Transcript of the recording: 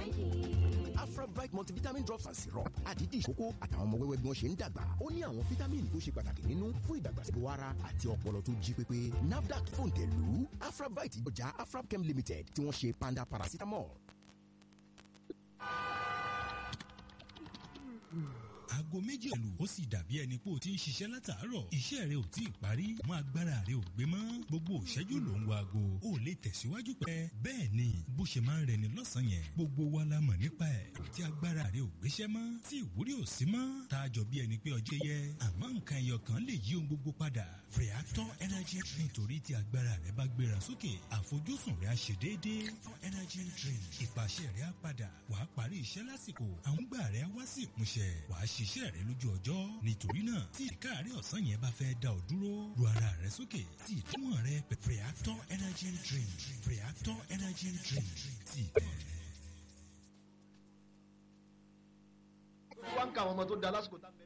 afrabright multivitamin drops and syrup àdídì ìkókó àtàwọn ọmọ wẹ́wẹ́ bí wọ́n ṣe ń dàgbà ó ní àwọn fítámìnì tó ṣe pàtàkì nínú fún ìdàgbàsókè ara àti ọpọlọ tó jí pépé nafdac fòǹtẹ̀lù afrabright ọjà afrabchem limited tí wọ́n ṣe panda paracetamol. aago méjì ẹ̀lù ó sì dàbí ẹni pé o ti ń ṣiṣẹ́ látàárọ̀ iṣẹ́ rẹ ò tí ì parí mọ́ agbára rẹ ò gbé mọ́ gbogbo òṣẹ́jú ló ń wo aago ó lè tẹ̀síwájú pẹ́ bẹ́ẹ̀ ni bó ṣe máa ń rẹni lọ́sàn-án yẹn gbogbo wa la mọ̀ nípa ẹ̀ tí agbára rẹ ò gbéṣẹ́ mọ́ tí ìwúrí ò sí mọ́ tá a jọ bí ẹni pé ọjọ́ yẹ àmọ́ nǹkan ẹyọ kan lè yí ohun gbogbo padà Freator energy nítorí tí agbára rẹ bá gbéra sókè àfojúsùn rẹ á ṣe déédéé for energy drink ìpàṣẹ rẹ á padà wàá parí iṣẹ́ lásìkò àwọn gbà rẹ á wá sí ìmúṣẹ wàá ṣiṣẹ́ rẹ lójú ọjọ́ nítorí náà tí ìkáàrí ọ̀sán yẹn bá fẹ́ dá ọ dúró ru ara rẹ sókè tí ìtumọ̀ rẹ pẹ̀ Freator energy drink Freator energy drink tí tẹ̀. wá ń ka àwọn ọmọ tó da lásìkò tá a bẹ